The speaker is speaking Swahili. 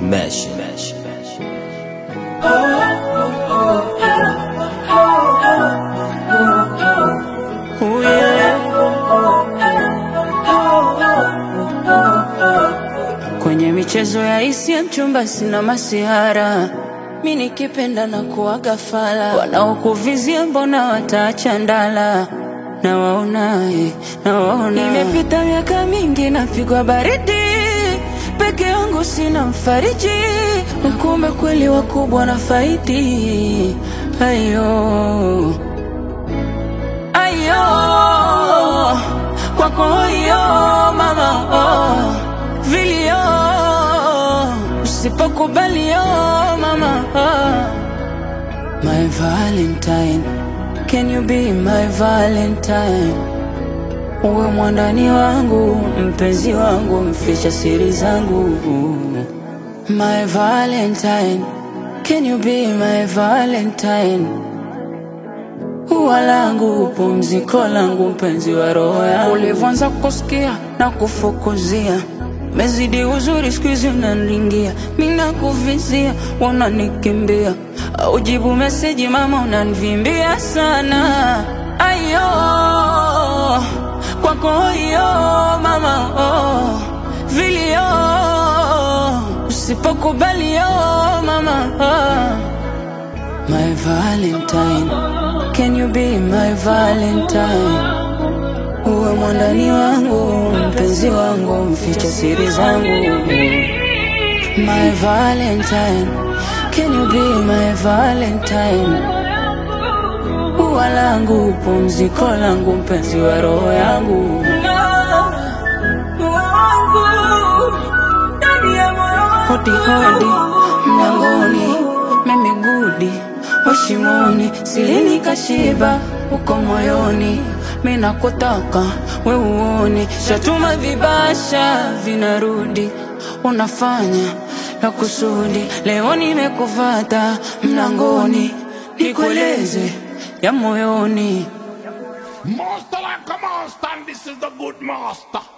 Mesh. Mesh. Oh, yeah. Kwenye michezo ya hisia mchumba sina masihara, mi nikipenda na kuwaga fala, wanaokuvizia mbona wataacha ndala na waona, eh, na waona. Imepita miaka mingi napigwa baridi peke yangu sina mfariji, kumbe kweli wakubwa na faidi ayo ayo kwako hiyo mama oh, vilio usipokubali oh, mama oh. My Valentine, can you be my Valentine? Uwe mwandani wangu, mpenzi wangu, mficha siri zangu. My Valentine, can you be my Valentine? Ua langu, pumziko langu, mpenzi wa roho yangu. Ulivyoanza kusikia na kufukuzia mezidi uzuri, siku hizi unaniringia, mi nakuvizia, wananikimbia aujibu meseji, mama unanivimbia sana. Ayo kwako hiyo mama, oh, vilio usipokubali oh, mama oh. My Valentine, can you be my Valentine? Uwe mwandani wangu, mpenzi wangu, mficha siri zangu. My Valentine, can you be my Valentine? Ua langu, pumziko langu, mpenzi wa roho yangu. Hodi hodi mlangoni, mimi gudi washimoni, silini kashiba uko moyoni, mina kutaka we uone, shatuma vibasha vinarudi, unafanya na kusudi. Leo nimekufata mlangoni, nikueleze ya moyoni. Master like a master, and this is the good master.